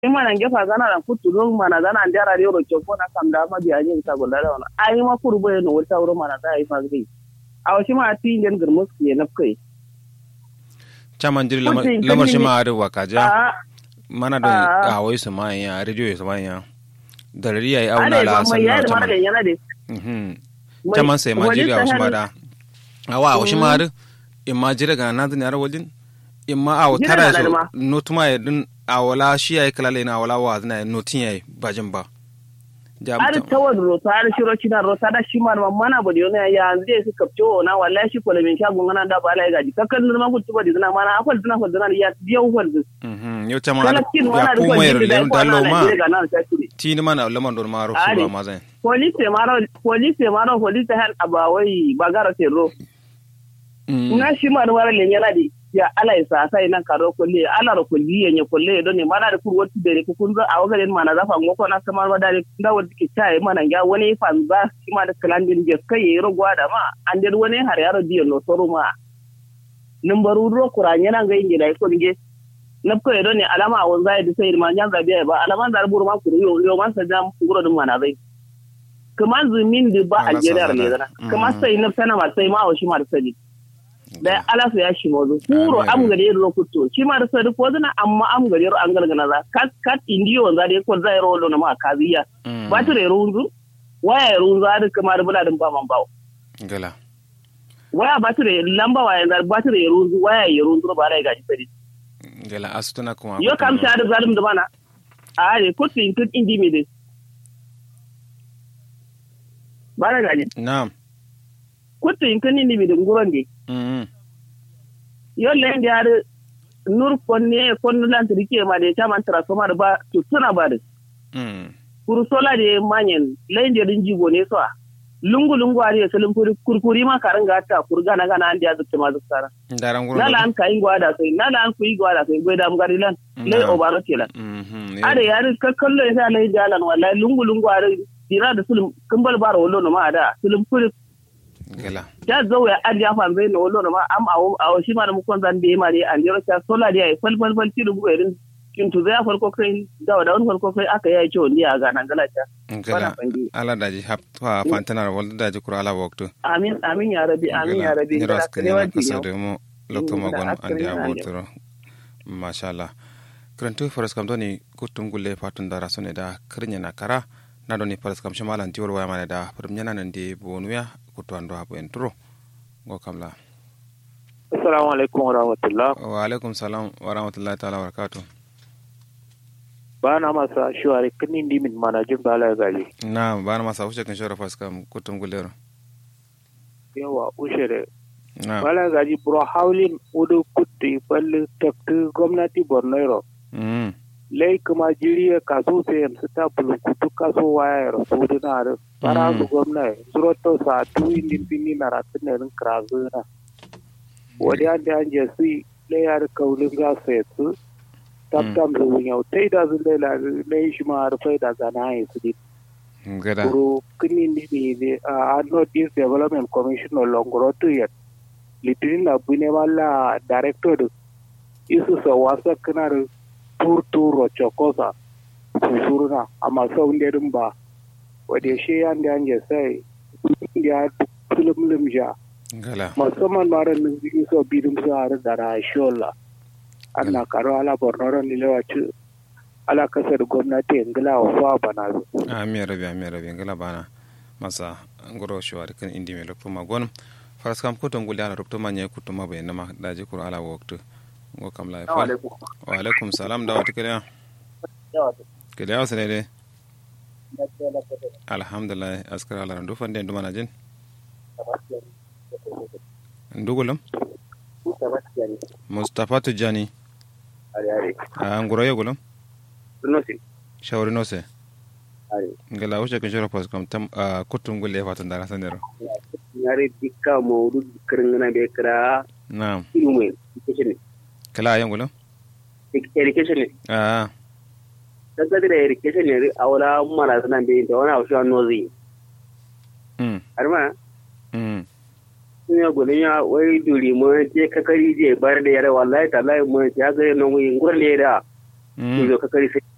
imana ngefa gana na kutulu mana gana ndara yoro choko na kamda ma biya ni ta golla da wana ai ma kurbo no wata wuro mana da ai fagri aw shi ma ti nden gurmus ke na kai chaman jiri lamar Kutin lamar shi kani ma ari wakaja a mana da Ah. a wai su ma ya radio ya su ma ya da rari yayi auna ale la ba mai sannan yar mara chaman da yana de mhm Mai- chaman sai ma wani jiri a wasu ma sahar- da awa a wasu ma ari in ma jira ga nan zan yara wajen in ma a Jira tara na da so ma. notuma ya din a wala shi yayi kalale na wala wa zina notin yayi bajin ba ja ar mutum tawad rota ar shiro kina rota da shi ma mana ba da yana ya zai su kapcho na wallahi shi ko min shagun ngana da bala ya gaji kakkan ma kutu ba dina mana afal dina fal dina ya biya ufal dina mhm yau chaman kala kin ya wana da kuma ko yar jindi da len ko dallo na ma Nigeria ga nan sai kudi tini mana lamar don ma ro su Ali. ba ma zan police maro police maro police han abawai bagara tero Mhm. na shi ma da mara len yana di ya ala isa sai nan karo kulle ala ro kulli yenye kulle don ne mana da kurwati da ne kun zo a wagarin mana zafa ngoko na kamar ma da da wanda ke tayi mana ga wani fanza shi ma da kalandin je kai yi rogwa da ma an der wani har yaro diyo no soro ma numbaru ro kuranye nan ga inge da ko nge na ko don ne alama a wanza ya sai ma jan zabiya ba alama da buru ma kuru yo yo man sa jam kuro dum mana zai kuma zumin da ba Ala Algeria sa ne zana. zana kuma Mm. sai na sana ma sai ma o shi ma da sani da ala su ya shi mozo kuro Ah, am mere. gari ro kutto shi ma da sani ko zana amma am gari ro an galgana za kat kat indiyo za da ko zai ro na ma kaziya Mhm. ba ta ro runzu waya ro runzu da kuma da bula din ba man bawo gala waya ba ta lamba waya da ba ta ro runzu waya ya runzu ba rai gaji sani gala asutuna kuma yo kam sha da zalim da bana a ne kutto in kut indi me de ba da gaji na'am kutto in kun indi me de nguron de mhm yo lendi har nur konne konno lantri ke ma de chaman transformer ba to tuna ba de mhm kuru sola de manyen lendi din jigo ne so lungu lungu ari selum kuri kurkuri ma karanga ta kurga na gana andi azukte ma zuktara daran gurin nala an kai gwada sai nala an kuyi gwada sai goida am gari lan le Na. obaro kelan mhm ade yari ka kallo ya lai jalan wallahi lungu lungu ari dira da sulum kumbal baro wollo no ma ada sulum kuri gala ta zo ya adi ya fan no wollo no ma am awo awo shi ma da mu kon zan be ma de an jiro ta sola de ay fal fal fal ti rubu erin kin tu zai farko kai da da wani farko kai aka yi ciwo ni a ga nan gala ta gala Bana fangi. ala daji hap fa fantanar wal daji kura ala waktu amin amin ya rabi amin ya rabi ni ras Kada kanya kalewa kasa tinyo. da mu lokto Mm, magon da andi askari na abotoro masha Allah krantu faras kam doni kutum gulle fatun da rasone da krinya na kara na doni faras kam shamalan tiwol waya mana da prum nyana nan de bonuya kutu ando hapo entro go kamla Assalamu alaikum wa rahmatullah. wa alaikum salam wa rahmatullahi ta'ala wa barakatuh Ba na masa shuwari kinin dimin mana jin bala gaji. na bana masa wuce kan shora faras kam kutum gulle ro Yawa ushere. na Bala gaji bro haulin udu kutti balli takti gwamnati Borno mm Lai kuma jiriya kaso sai su ta bulukutu kaso waya ro su dina da fara su gwamna suroto sa tu indin pini na ratin ne rin krazu na. Wadi an da an je su lai yar kaulin ga sai su tabtam zuwa yau tai da zun lai lai shi ma harfai da zana ya su di gada kuro kini ni ni ni uh, North East Development Commission no longer to yet litinin na bune wala director du isu sa wasa kana da tur turo chokosa susuruna amma sau ne dun ba wadda shi yan da an sai ya film lim ja gala musamman mara nan zigi so bidin su har da rashola ana karo ala borno ni lewaci ala kasar gwamnati ingila wa fa bana zu ami rabi ami rabi ngala bana masa ngoro shwari kan indi me lokto magon faras kam ko ton gulana rokto manye kuto ma bayna ma daji kur ala waktu ngo kam la fa wa alaikum salam da wata kiriya kiriya wasu ne dai alhamdulillah askar ala randu fande ndu mana jin ndugulum mustafa tujani a ngoro yegulum shawari nose ngala wuce kan shoro pas kam tam a kutum gulle fatan da rasanero ñaari dikka mawdu kirngana be kira na'am ilmu education kala yengulum education a daga da education ne awala mara sana be ta wani awsha nozi mm arma mm sun ya gudun ya wai duri mu je kakari je bar da yare wallahi tallahi mu ya ga no ngi ngurle da mm zo kakari sai